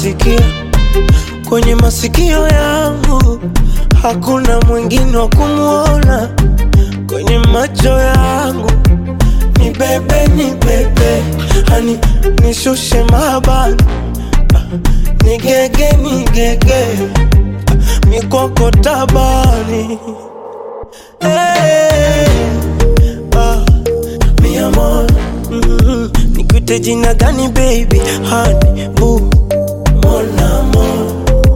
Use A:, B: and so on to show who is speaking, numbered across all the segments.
A: nasikia kwenye masikio yangu, hakuna mwingine wa kumwona kwenye macho yangu. Ni bebe, ni bebe, hani nishushe mabani, ni gege, ni gege, mikoko tabani hey, ah, mi amor mm, nikuite jina gani baby, hani bu mon amor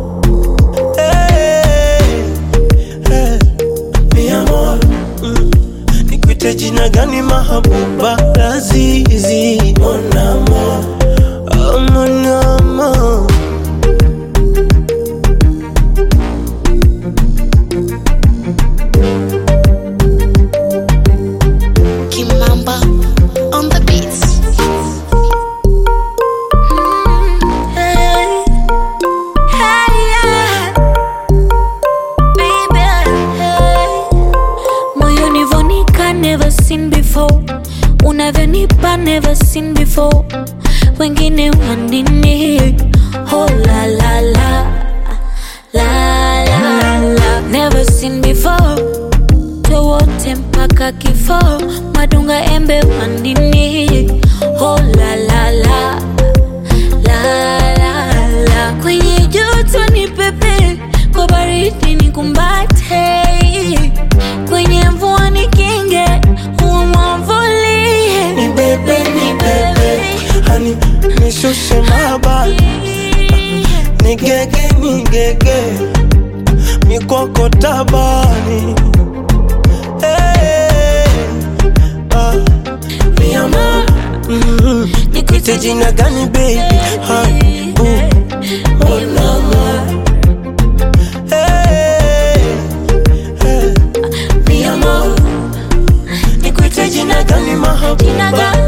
A: hey, hey, mi amor mm, nikuite jina gani mahabuba lazizi mon amor oh, mon amor
B: Kimamba on the beats.
C: Hey, hey, yeah. Baby, hey. Moyoni vonika never seen before unavyonipa never seen before wengine wanini oh la la la la la la never seen before wote mpaka kifo madunga embe wandini oh la la la la la la kwenye joto ni pepe kwa baridi ni kumbate kwenye mvua ni kinge umwamvulie
A: ni bebe, ni bebe, hani nishushe mabani ni gege, ni gege, mikoko tabani hey, ah, mi amor mm, nikuite jina gani baby, hani bu mon amor hey, hey, mi amor nikuite jina gani
C: Jina
A: mahabuba
C: gani?